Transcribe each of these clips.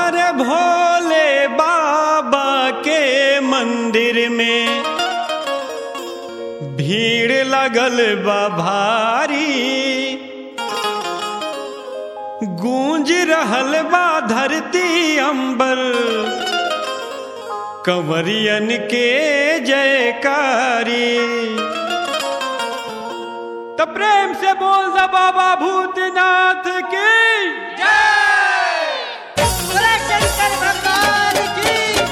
अरे भोले बाबा के मंदिर में भीड़ लगल बा भारी गूंज रहल बा धरती अंबर कंवरियन के जयकारी तो प्रेम से बोल दा बाबा भूतनाथ की बोला शंकर भगवान की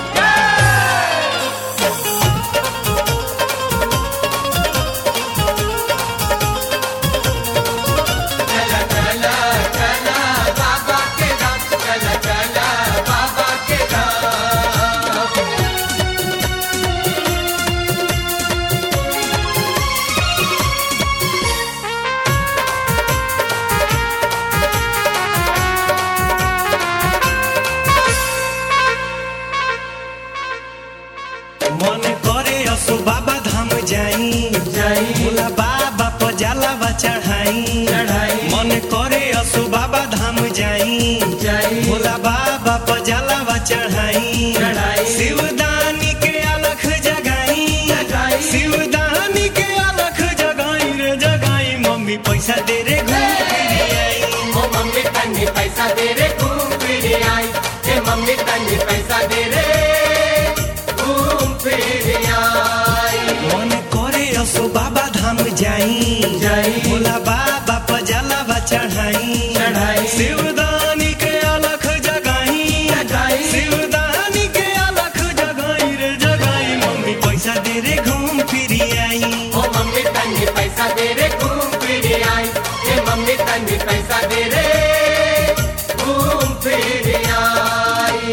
मन करे असो बाबा धाम जाई भोला बाबा पर जलावा चढ़ाई मन करे असो बाबा धाम जाई भोला बाबा पर जलावा चढ़ाई शिवदानी के अलख जगाई शिवदानी के अलख जगाई रे जगाई मम्मी पैसा दे रे घूम फिर आई ओ मम्मी तन्नी पैसा दे रे घूम फिर आई हे मम्मी तन्नी पैसा दे रे घूम फिर आई मन करे असो बाबा धाम जाई जाई। भोला बाबा पर जलावा चढ़ाई चढ़ाई। शिवदानी के अलख जगाई जगाई। शिवदानी के अलख जगाई रे जगाई मम्मी पैसा दे रे घूम फिर आई ओ मम्मी तन्नी पैसा दे रे घूम फिर आई हे मम्मी तन्नी पैसा दे रे घूम फिर आई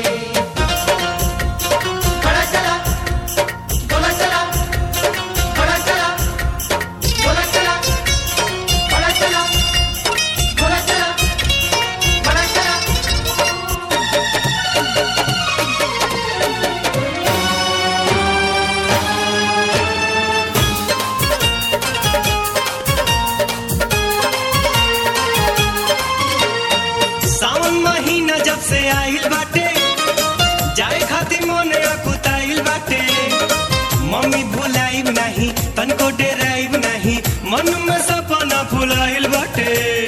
बड़ा चला बोला चला बड़ा चला बोला चला बड़ा चला बोला चला बड़ा चला सावन महीना जब से आइल बाटे जाए खातिर मन अकुताइल बाटे मम्मी भुलाइब नहीं तनको डेराइब नहीं मन में सपना फुलाइल बाटे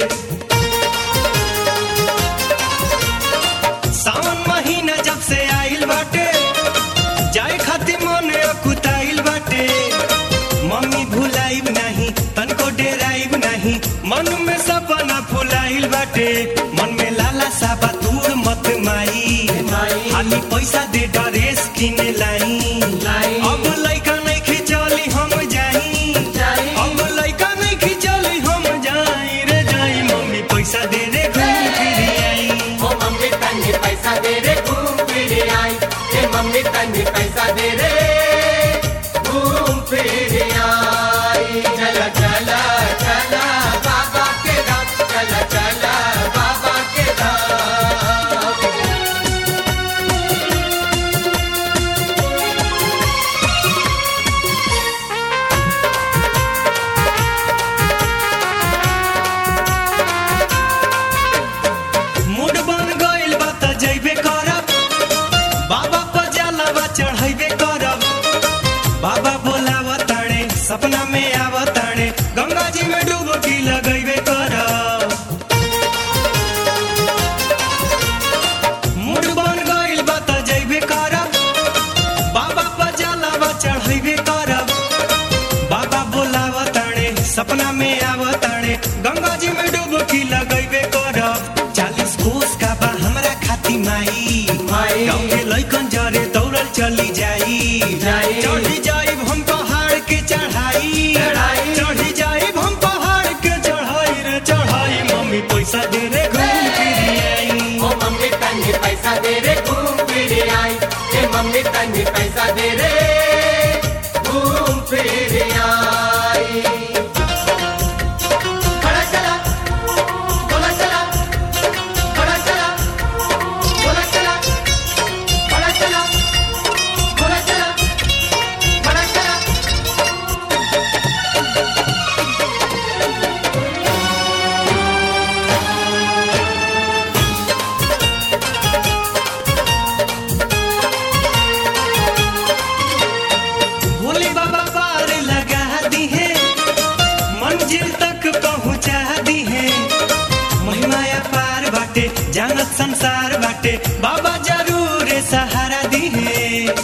सावन महीना जब से आइल बाटे जाए खातिर मन अकुताइल बाटे मम्मी भुलाइब नहीं तनको डेराइब नहीं मन में सपना फुलाइल बाटे मन में लाला साबा दूर मत माई माई। खाली पैसा दे ड्रेस किने लाई लाई। अब लइका नहीं खिचली हम जाई जाई। अब लइका नहीं खिचली हम जाई रे जाई मम्मी पैसा दे रे घूम फिर आई ओ मम्मी तन्नी पैसा दे रे घूम फिर आई हे मम्मी तन्नी पैसा दे रे घूम फिर आई चला चला चला बाबा के धाम चला चला बाबा के धाम मूड बन गइल बा त जइबे करब बाबा पर जलावा चढ़ैबे करब बाबा बोलाव ताणे सपना में आव ताणे गंगा जी में डुबकी लगैबे करब मूड बन गइल बा त जइबे करब बाबा पर जलावा चढ़ैबे करब बाबा बोलाव ताणे सपना में आव ताणे गंगा जी में डुबकी लगैबे करब चालीस कोस का बा हमरा खाती माई माई। गाँव के लइकन जरे दौड़ल चली जाई जाई। चढ़ी जाइब हम पहाड़ के चढ़ाई चढ़ाई। चढ़ी जाइब हम पहाड़ के चढ़ाई रे चढ़ाई मम्मी पैसा दे रे घूम फिर आई ओ मम्मी तन्नी पैसा दे रे घूम फिर आई हे मम्मी तन्नी पैसा दे रे घूम फिर आई बड़ा चला बोला चला बड़ा चला बोला चला बड़ा चला बोला चला बड़ा चला पार बाटे जानत संसार बाटे बाबा जरूर सहारा दिहे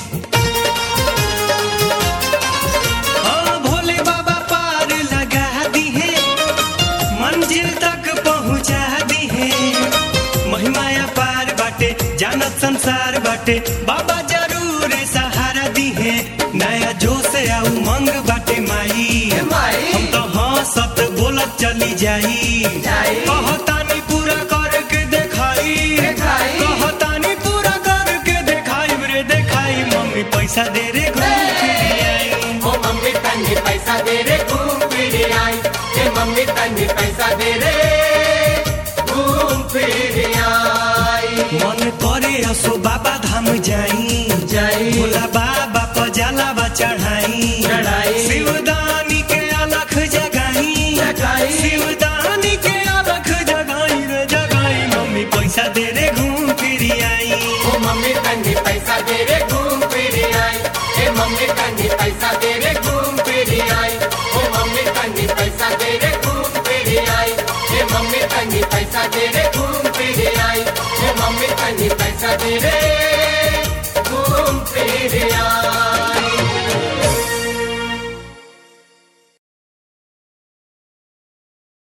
हाँ भोले बाबा पार लगा दिहे मंजिल तक पहुँचा दिहे महिमाया पार बाटे जानत संसार बाटे बाबा जरूर सहारा दिहे नया जोश आ उमंग बाटे माई माई। हम तो हंसत बोलत चली जाई जाई। कहतानी पूरा करके देखाई देखाई। कहतानी पूरा करके देखाई रे देखाई मम्मी पैसा दे रे घूम फिर आई ओ मम्मी तन्नी पैसा दे रे घूम फिर आई ए मम्मी तन्नी पैसा दे रे घूम फिर आई मन करे असो बाबा धाम जाई जाई। भोला बाबा पजालावा चढ़ाई चढ़ाई। शिवदानी के अलख जगाई जगाई। शिवदानी के अलख जगाई रे जगाई मम्मी पैसा दे रे घूम फिर आई ओ मम्मी तन्नी पैसा दे रे घूम फिर आई ए मम्मी तन्नी पैसा दे रे घूम फिर आई ओ मम्मी तन्नी पैसा दे रे घूम फिर आई ए मम्मी तन्नी पैसा दे रे घूम फिर आई ए मम्मी तन्नी पैसा दे रे घूम फिर आई